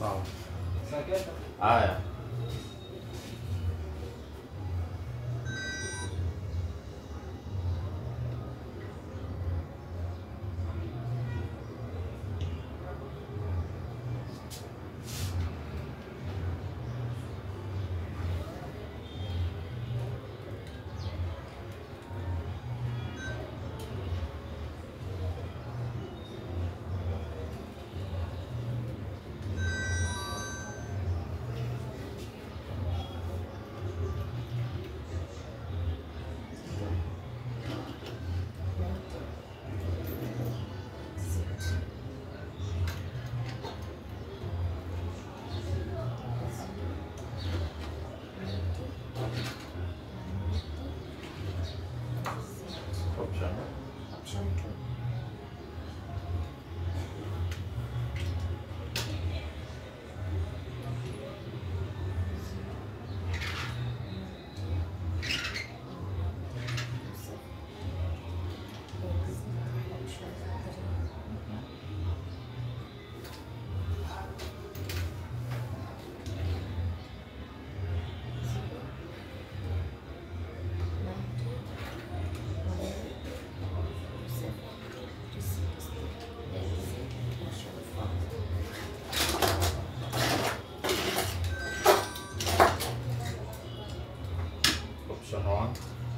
sawa. Haya. Option. Option two. Option three. Option one.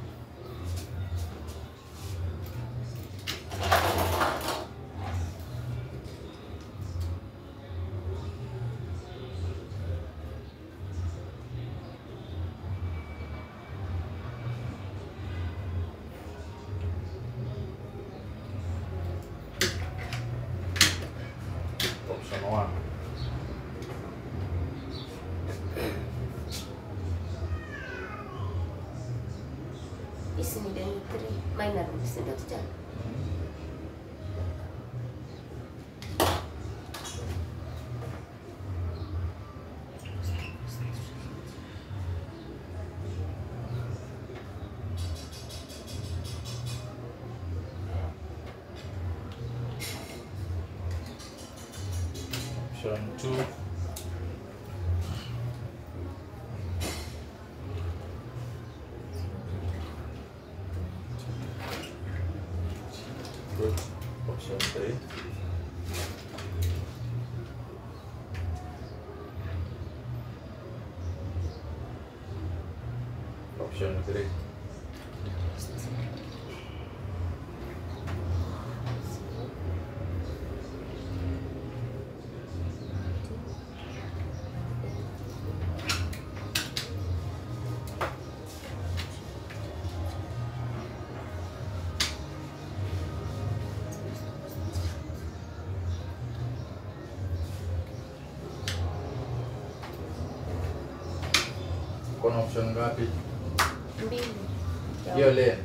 Option one. Isi ni deni 3 minor si ndio teacher? Option two. Good. Option three. Option three. Kuna option ngapi? Mbili. Hiyo lane.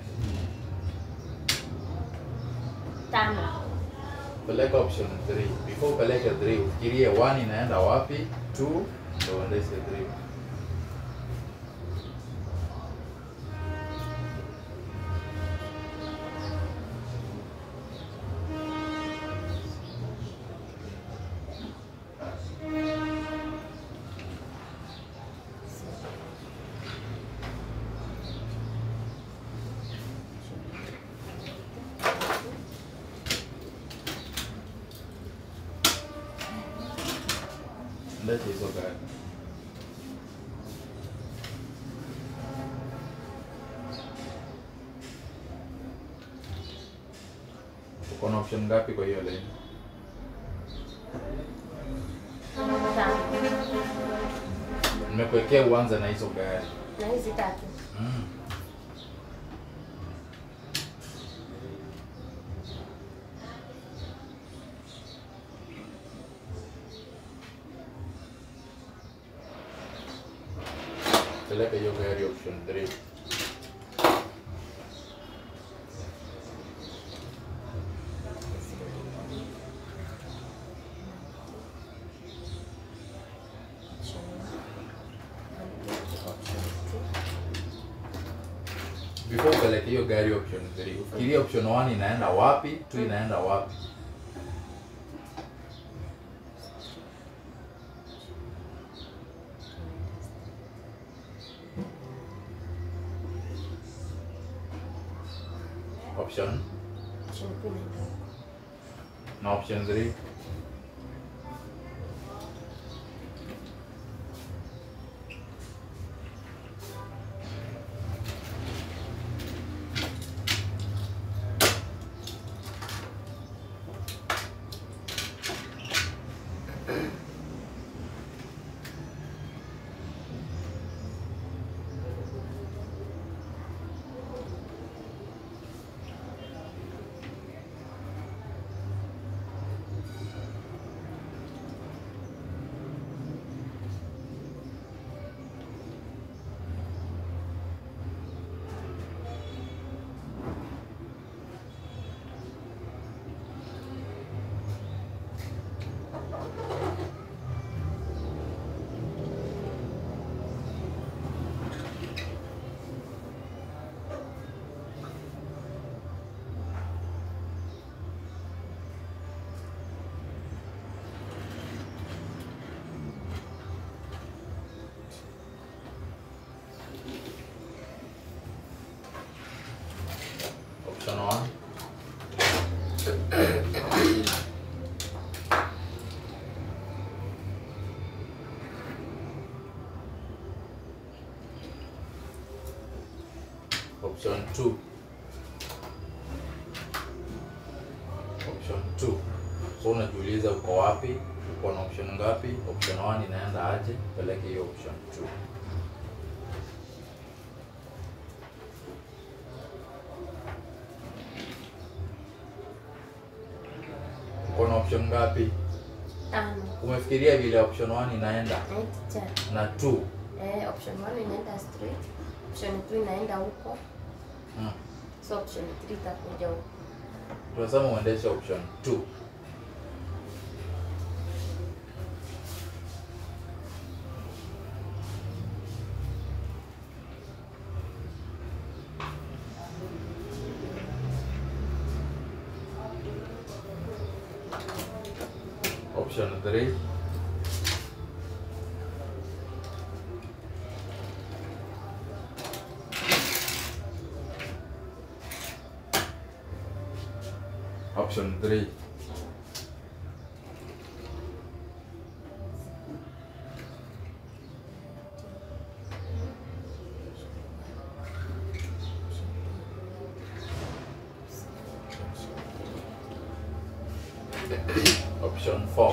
Tano. Peleka option 3. Before peleke 3, ufikirie 1 inaenda wapi, 2 ndio uendeshe 3. Endesha hizo gari. Uko na option ngapi kwa hiyo lane? Tano. Nimekuwekea uanze na hizo gari. Na hizi tatu. Mm. Peleka hiyo gari option 3. Option one. Option two. Before upeleke hiyo gari option 3. Ufikirie option 1 inaenda wapi, 2 inaenda wapi. option option 2 inaenda huko. na option 3 option 1 option 2 option 2 so unajiuliza uko wapi uko na option ngapi option 1 inaenda aje peleke hiyo option 2 uko na option ngapi Tano. umefikiria vile option 1 inaenda Eh, teacher. na 2 Eh, option 1 inaenda straight. Option 2 inaenda huko. mm. So option 3 itakuja huko. tunasema uendeshe option 2 option 3 option 3 option 4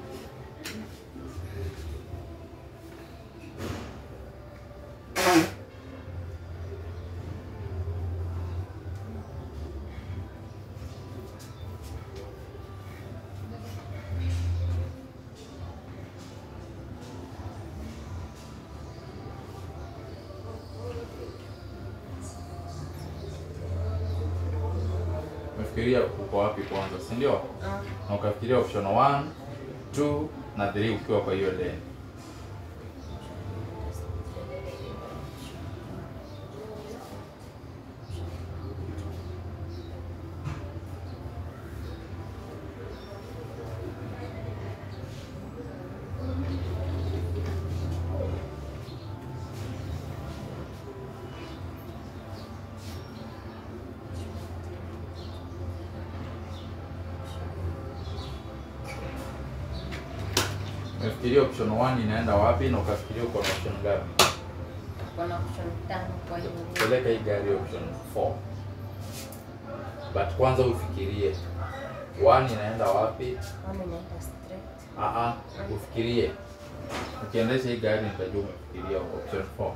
umefikiria uko wapi kwanza si ndio Ah, na ukafikiria option 1 2 na 3 ukiwa kwa hiyo lane umefikiria option 1 inaenda wapi na ukafikiria uko na option ngapi kuna option tano kwa hiyo. peleka hii gari option 4 but kwanza ufikirie 1 inaenda wapi One inaenda straight. Aha, ufikirie ukiendesha hii gari nitajua umefikiria option 4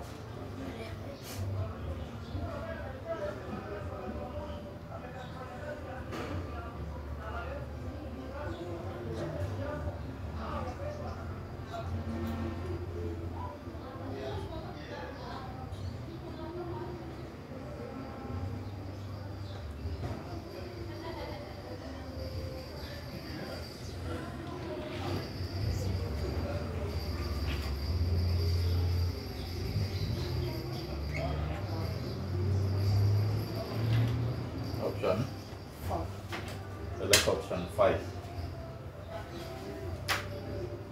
option Four. peleka option 5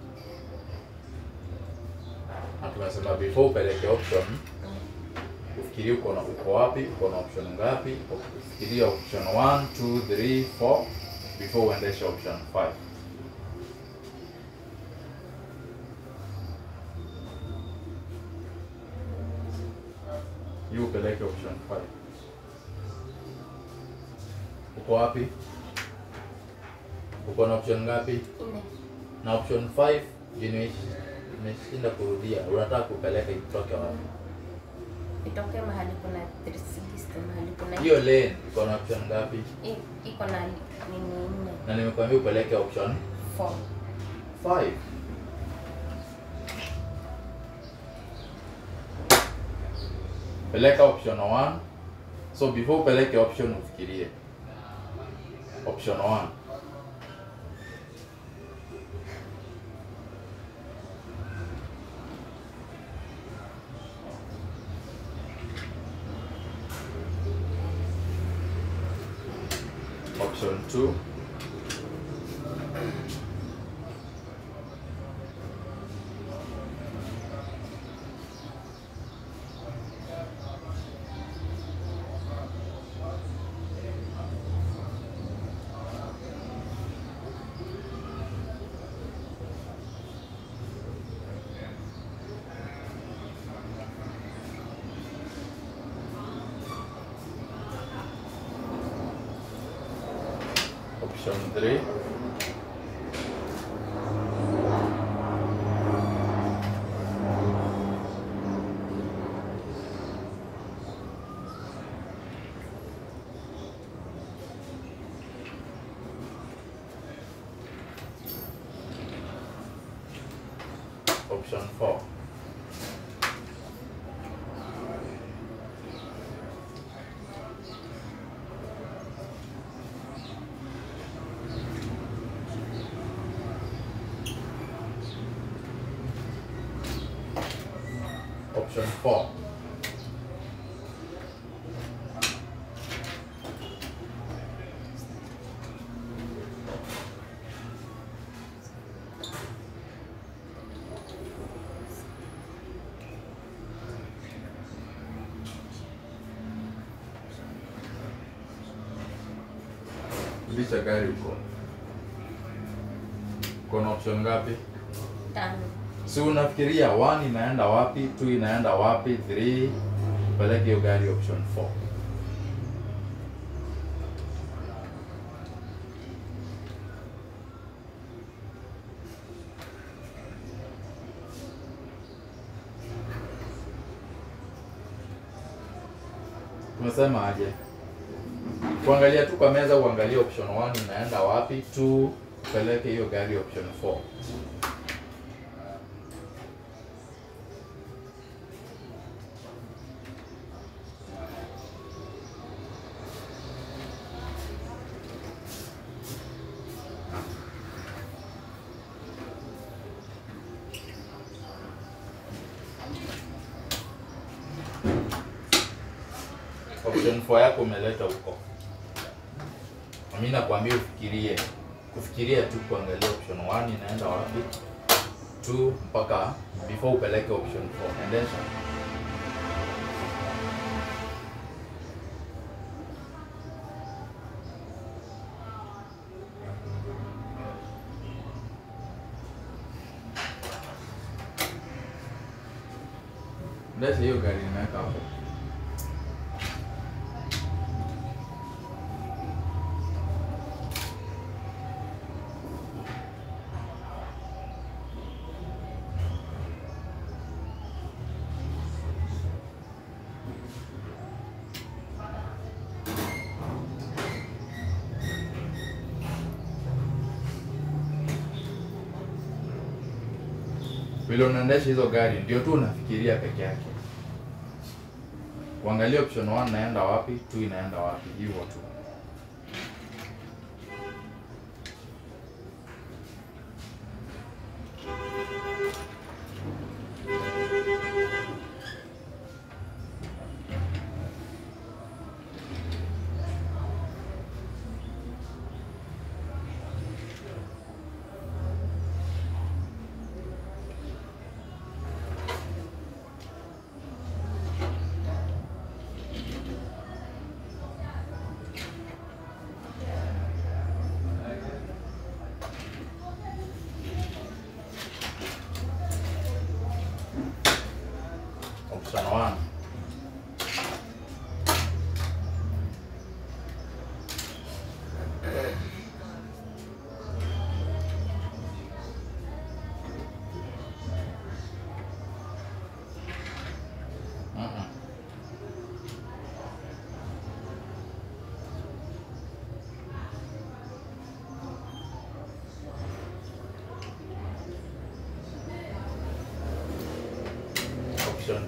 na tumesema before upeleke option ufikirie uko na uko wapi, uko na option ngapi, ufikiria option 1, 2, 3, 4 before uendeshe option 5. Hiyo upeleke option 5. Uko wapi? Uko na option ngapi? Nne. Na option 5 imeishi- imeshinda kurudia. Unataka kupeleka itoke wapi? Itoke mahali kuna 360 mahali kuna Hiyo lane iko na option ngapi? I- iko na nini nne. Na nimekwambia upeleke option 4. 5. Peleka option 1. So before upeleke option ufikirie. Option 1. Option 2. Option 3. Option 4. Option 4. Rudisha gari huko. Uko na option ngapi? Tano. Si unafikiria 1 inaenda wapi, 2 inaenda wapi, 3 peleke hiyo gari option 4. Tumesema aje? Kuangalia tu kwa meza uangalie option 1 inaenda wapi, 2 peleke hiyo gari option 4. option 4 yako umeleta huko. Mimi nakwambia ufikirie, kufikiria tu kuangalia option 1 inaenda wapi, 2 mpaka before upeleke option 4. Endesha. Endesha hiyo gari nimeweka hapo. vile unaendesha hizo gari ndio tu unafikiria peke yake kuangalia option 1 naenda wapi 2 inaenda wapi hivyo tu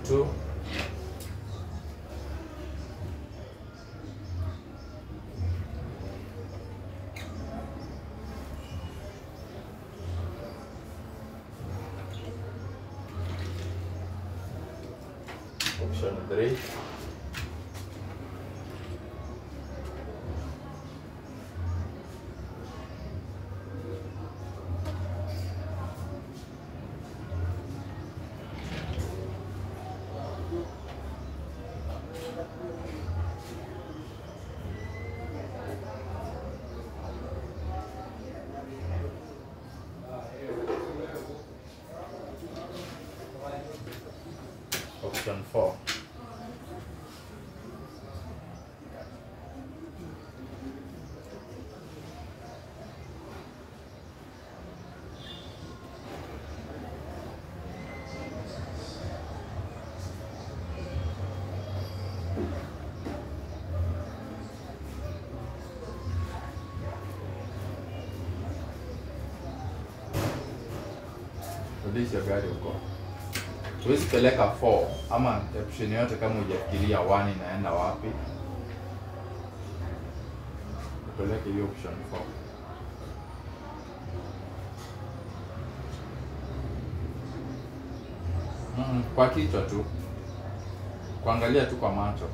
2 option 3 option 4 rudisha gari huko huwezi peleka 4 ama option yote kama hujafikiria 1 inaenda wapi upeleke hiyo option 4 mm, kwa kichwa tu kuangalia tu kwa macho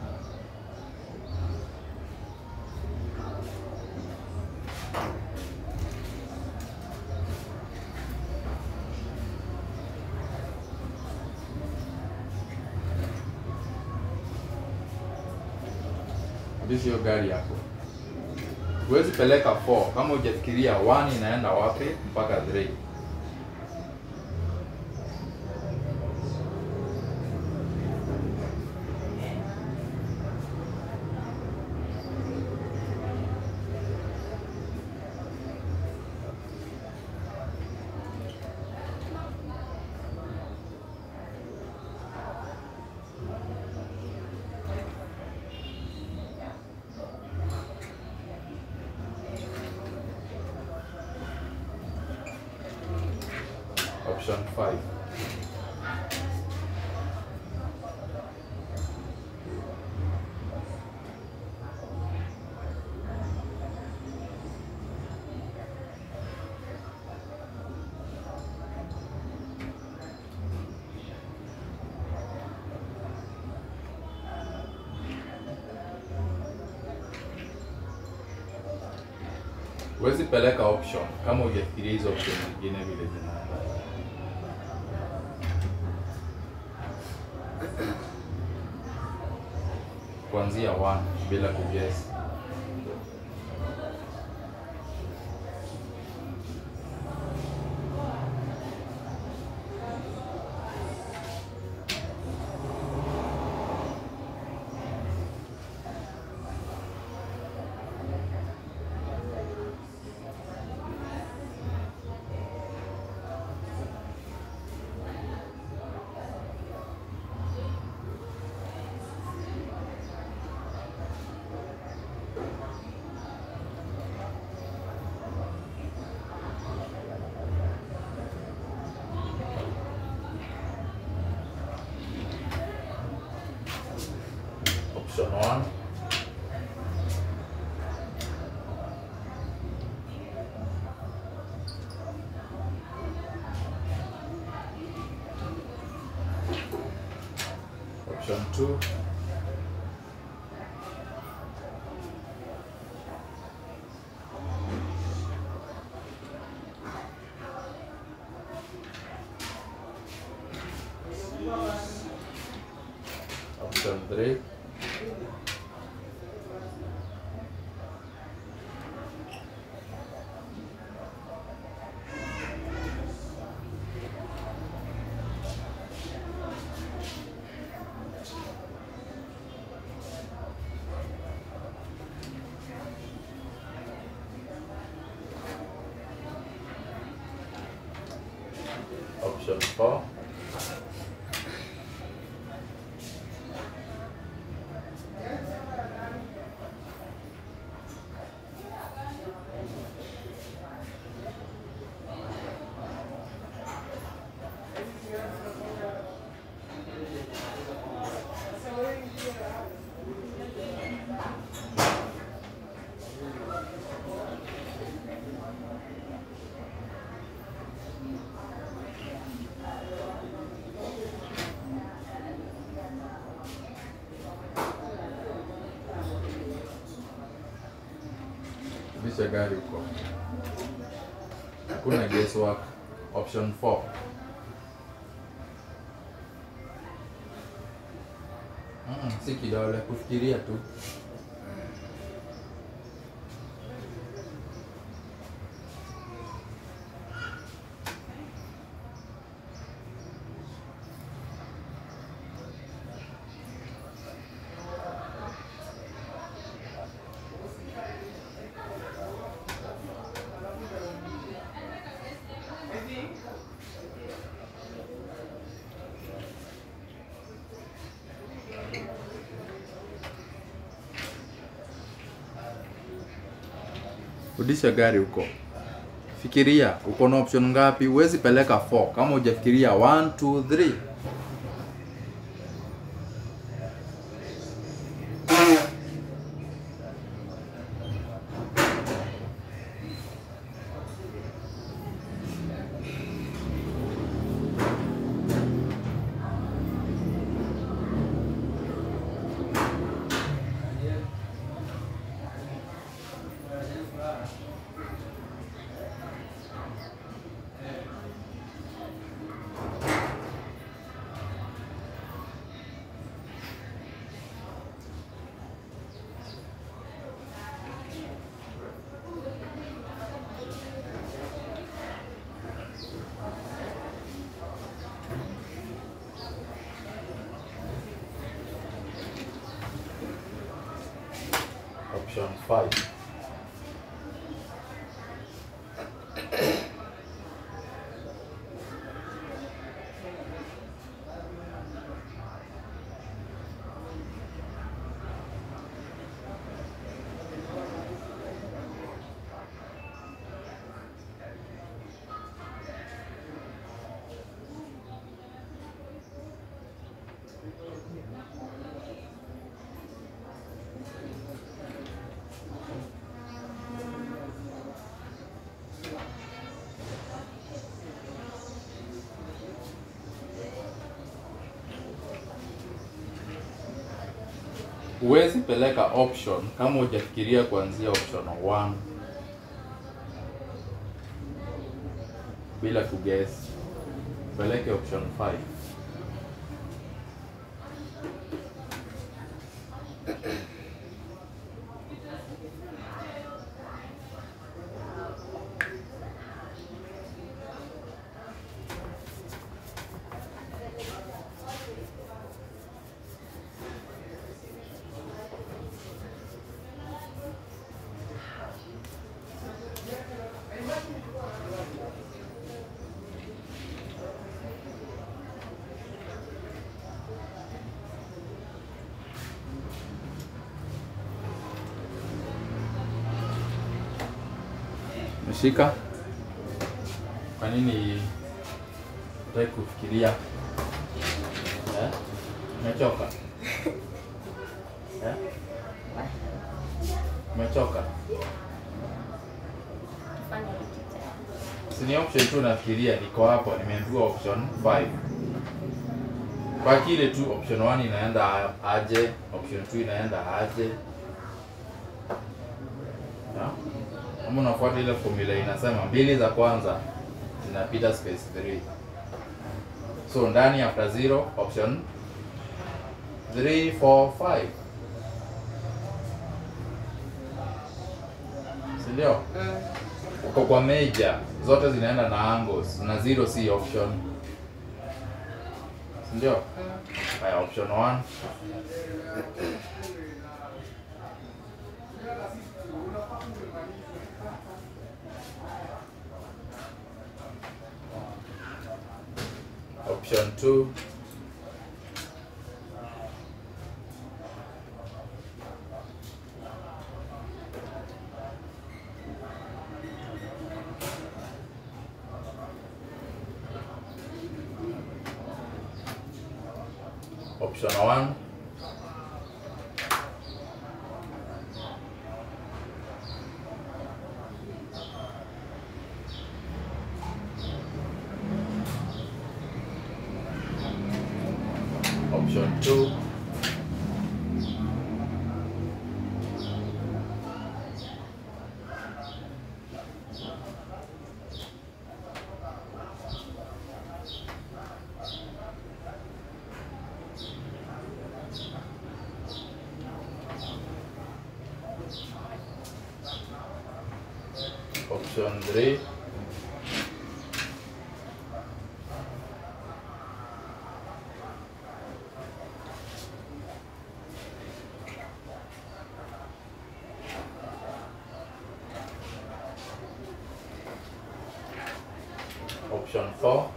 Rudisha hiyo gari yako. Huwezi peleka 4 kama hujafikiria 1 inaenda wapi mpaka 3. Option 5. Huwezi peleka option kama hujafikiria hizo option zingine vile zinaenda. kuanzia 1 bila kuguess. Option 1. Option 2. Option 3. Option 4. Rudisha gari huko. Hakuna guesswork. Option 4. Mm, si kidole, kufikiria tu. Rudisha gari huko. Fikiria, uko na option ngapi? Huwezi peleka 4 kama hujafikiria 1 2 3. Option 5. Huwezi peleka option kama hujafikiria kuanzia option 1 bila kuguess. Peleke option 5. Mshika. Kwa nini hutaki kufikiria? Eh? Umechoka? Eh? Umechoka? Fanya hiki tena. Si ni option tu nafikiria, niko hapo, nimeambiwa option 5. Kwa kile tu option 1 inaenda aje, option 2 inaenda aje. Ya? Kama unafuata ile formula inasema mbili za kwanza zinapita space 3. So ndani after 0 option 3 4 5. Si ndio? Mm. uko kwa major zote zinaenda na angles na zero si option Si ndio Mm. haya option 1 option 2 option 1 option 2 option 3 option 4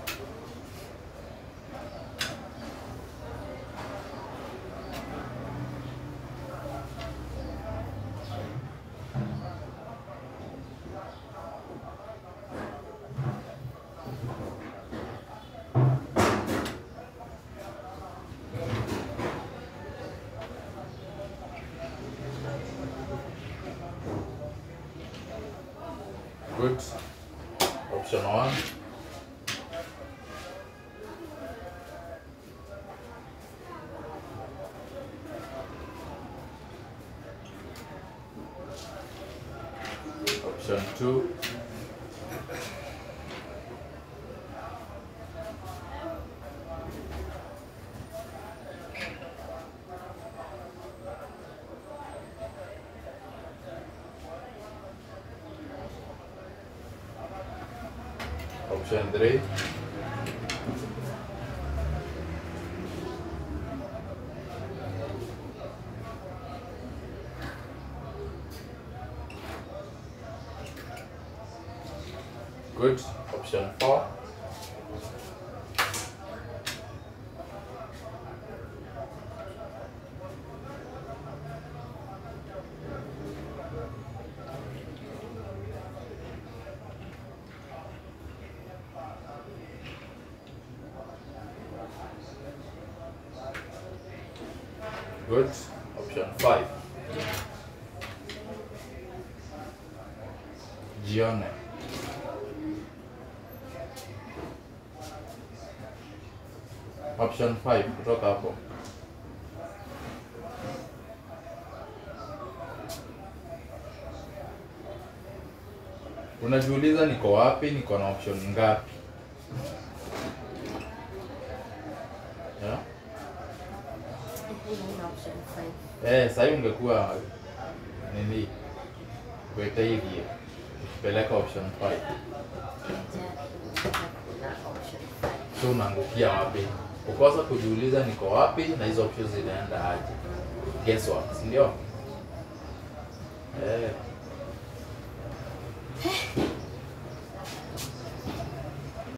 good option 1 option 2 option 3 good option 4 good option 5 jione option 5 kutoka hapo unajiuliza niko wapi niko na option ngapi yeah? Hii ni option 5. Eh, sahii ungekuwa nini kuweka hivi ukipeleka option 5 Kuna option 5. so unaangukia wapi ukosa kujiuliza niko wapi na hizo options zinaenda aje guess what si ndio eh